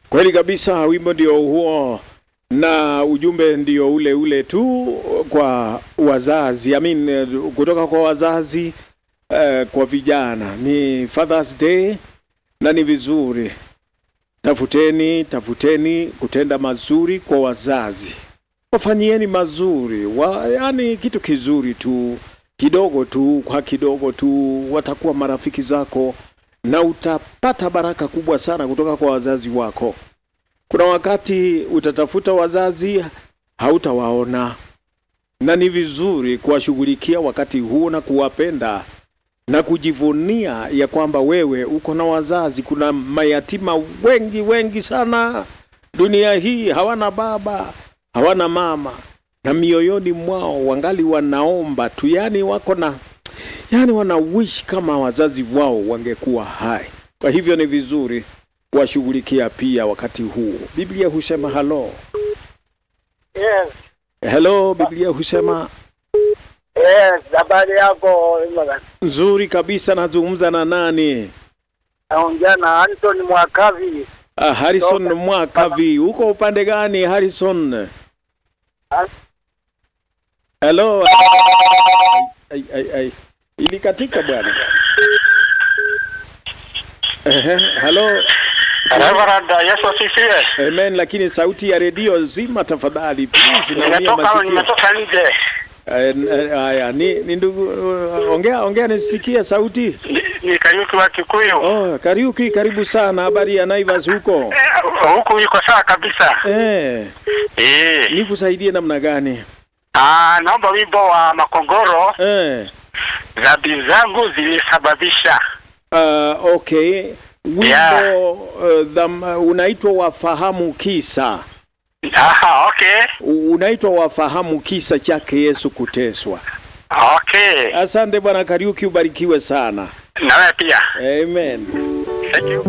Kweli kabisa, wimbo ndio huo na ujumbe ndio ule ule tu kwa wazazi I mean, eh, kutoka kwa wazazi eh, kwa vijana. Ni Father's Day na ni vizuri, tafuteni tafuteni kutenda mazuri kwa wazazi, wafanyieni mazuri wa, yani kitu kizuri tu kidogo tu kwa kidogo tu, watakuwa marafiki zako na utapata baraka kubwa sana kutoka kwa wazazi wako. Kuna wakati utatafuta wazazi hautawaona, na ni vizuri kuwashughulikia wakati huo na kuwapenda na kujivunia ya kwamba wewe uko na wazazi. Kuna mayatima wengi wengi sana dunia hii, hawana baba, hawana mama, na mioyoni mwao wangali wanaomba tu, yani wako na yani wana wish kama wazazi wao wangekuwa hai. Kwa hivyo ni vizuri kuwashughulikia pia wakati huu. Biblia husema halo Yes, hello, Biblia husema yes, habari yako? nzuri kabisa. Nazungumza na nani? Naongea na Anthony Mwakavi. Ah, Harrison Toka- Mwakavi, uko upande gani Harrison? Ah. Hello. Ai, ai, ai. Ilikatika bwana. Ehe, hello. Reverend, Yesu asifiwe. Amen, lakini sauti ya redio zima tafadhali please, naumia Nimetoka masikio. nimetoka nje. Eh, eh, Haya, ni, ni ndugu uh, ongea ongea nisikie sauti. Ni- Ni Kariuki wa Kikuyu. Oh, Kariuki, karibu sana. Habari ya Naivas huko? Eh, Huku iko sawa kabisa. Eh, Eh. nikusaidie namna gani? Ah, naomba wimbo wa Makongoro, Eh. dhambi zangu zilisababisha. Uh, okay. Wimbo Yeah. uh, dham, unaitwa wafahamu kisa. Aha, okay. U- Unaitwa wafahamu kisa chake Yesu kuteswa. Okay. Asante bwana Kariuki, ubarikiwe sana. Na wewe pia. Amen. Thank you.